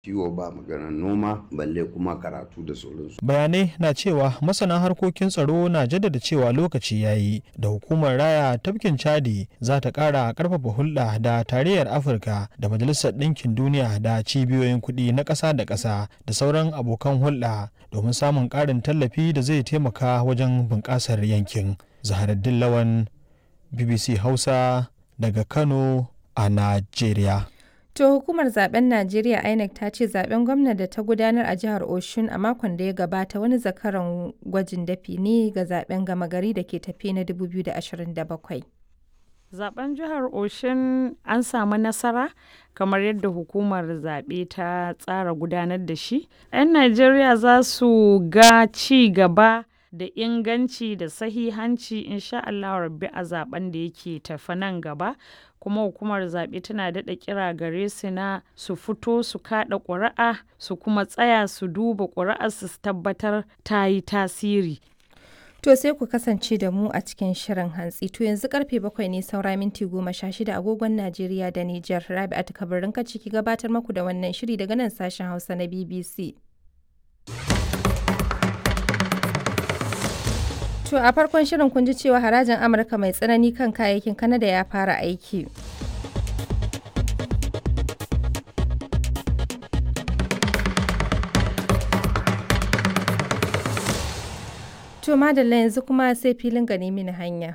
kiwo ba maganar noma balle kuma karatu da sauransu. bayanai na cewa masana harkokin tsaro na jaddada cewa lokaci ya yi da hukumar raya tafkin chadi za ta kara karfafa hulɗa da tarayyar afirka da majalisar ɗinkin duniya da cibiyoyin kuɗi na ƙasa da ƙasa da sauran abokan hulɗa domin samun ƙarin tallafi da zai taimaka wajen bunƙasar yankin zaharaddin lawan bbc hausa daga kano a najeriya To hukumar zaben Najeriya INEC ta ce zaben gwamna da ta gudanar a jihar Oshun a makon da ya gabata wani zakaran gwajin dafi ne ga zaben gama gari da ke tafe na 2027. Zaben jihar Oshin an samu nasara kamar yadda hukumar zaɓe ta tsara gudanar da shi. 'Yan Najeriya za su ga ci gaba da inganci da sahihanci insha Allah rabbi a zaben da yake tafi nan gaba kuma hukumar zaɓe tana daɗa kira gare su na su fito su kaɗa ƙuri'a su kuma tsaya su duba ƙuri'ar su tabbatar ta yi tasiri To sai ku kasance da mu a cikin shirin hantsi. To yanzu karfe bakwai ne saura minti goma sha shida agogon Najeriya da Nijar. Rabi'atu kabarin ka ciki gabatar maku da wannan shiri daga nan sashen Hausa na BBC. To a farkon shirin kun ji cewa harajin Amurka mai tsanani kan kayayyakin Kanada ya fara aiki. To madalla yanzu kuma sai filin gani mini hanya.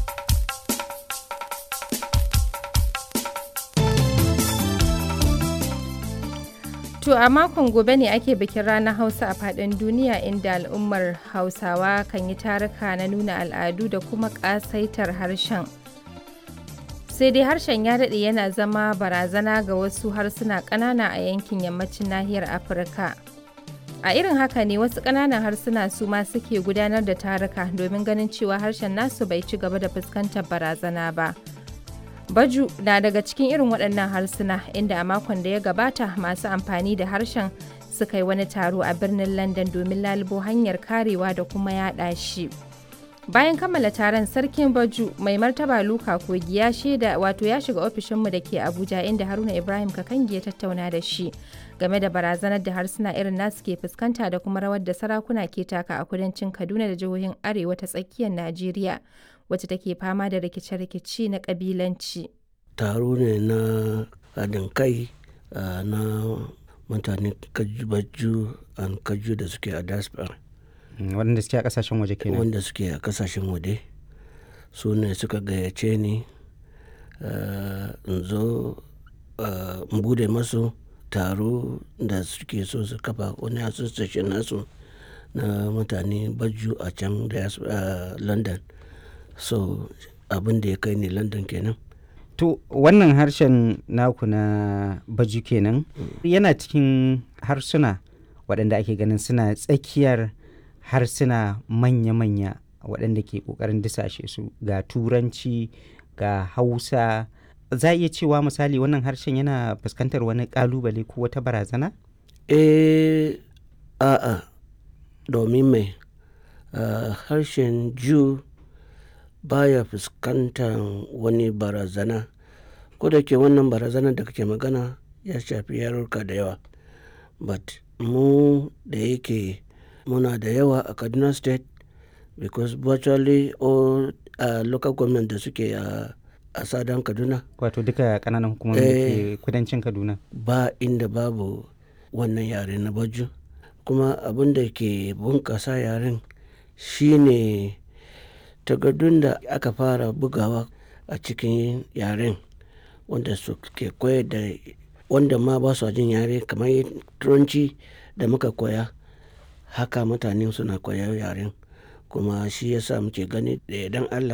To a makon gobe ne ake bikin ranar Hausa a faɗin duniya inda al'ummar Hausawa kan yi taruka na nuna al'adu da kuma ƙasaitar harshen. Sai dai harshen ya daɗe yana zama barazana ga wasu harsuna ƙanana a yankin yammacin nahiyar Afirka. A irin haka ne wasu ƙananan harsuna su ma suke gudanar da taruka domin ganin cewa harshen nasu bai ci gaba da fuskantar barazana ba. Baju na daga cikin irin waɗannan harsuna inda a makon da ya gabata masu amfani da harshen suka yi wani taro a birnin London domin lalubo hanyar karewa da kuma yaɗa shi. Bayan kammala taron sarkin Baju mai martaba Luka Kogi ya shaida wato ya shiga ofishinmu da ke Abuja inda Haruna Ibrahim Kakangi ya tattauna da shi game da barazanar da harsuna irin nasu ke fuskanta da kuma rawar da sarakuna ke taka a kudancin Kaduna da jihohin Arewa ta tsakiyar Najeriya. wacce take fama da rikice-rikice na kabilanci. taro ne na haɗin kai na mutane kajubaju an kaju da suke a diaspora waɗanda suke a ƙasashen waje kenan wanda suke a ƙasashen waje su ne suka gayyace ni in zo in bude masu taro da suke so su kafa wani association nasu na mutane baju a can london so abin da ya kai ni london kenan to wannan harshen naku na baju kenan yana cikin harsuna waɗanda ake ganin suna tsakiyar harsuna manya-manya waɗanda ke ƙoƙarin disashe su ga turanci ga hausa za a iya cewa misali wannan harshen yana fuskantar wani ƙalubale ko wata barazana? eh a'a domin mai uh, harshen jew baya fuskantar wani barazana ko da ke wannan barazana da kake magana ya shafi yarurka da yawa but mu da yake muna da yawa a kaduna state because virtually all uh, local government da suke a a sadan kaduna wato duka kananan hukumomi da ke kudancin kaduna ba inda babu wannan yare na baju kuma abin da ke bunkasa yaren shine takardun da aka fara bugawa a cikin yaren wanda su ke koyar da wanda ma ba su jin yare kamar turanci da muka koya haka mutane suna koyar yaren kuma shi yasa muke gani da idan allah